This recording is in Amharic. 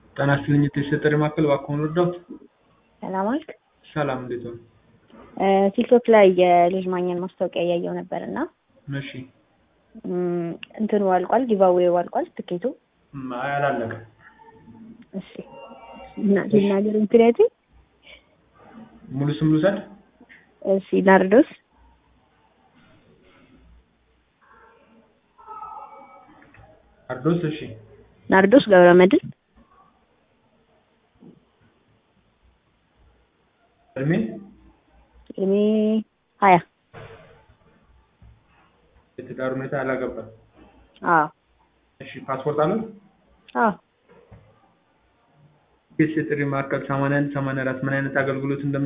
ጤና ይስጥልኝ የተሰጠኝ ማዕከል እባክዎን እርዳዎት? ሰላም ዋልክ? ሰላም እንዴት ዋሉ? ቲክቶክ ላይ የልጅ ማግኘት ማስታወቂያ እያየሁ ነበር እና እሺ እንትኑ አልቋል፣ ጊቫዌው አልቋል ትኬቱ። እም፣ አይ አላለቀም። እሺ እና ልናገር ምክንያቱም ሙሉ ስም ልውሰድ? እሺ ናርዶስ ናርዶስ እሺ ናርዶስ ገብረመድህን እድሜ እድሜ ሀያ የትዳር ሁኔታ ያላገባ አዎ እሺ ፓስፖርት አለው? አዎ የጥሪ ማዕከል 81 84 ምን አይነት አገልግሎት እንደም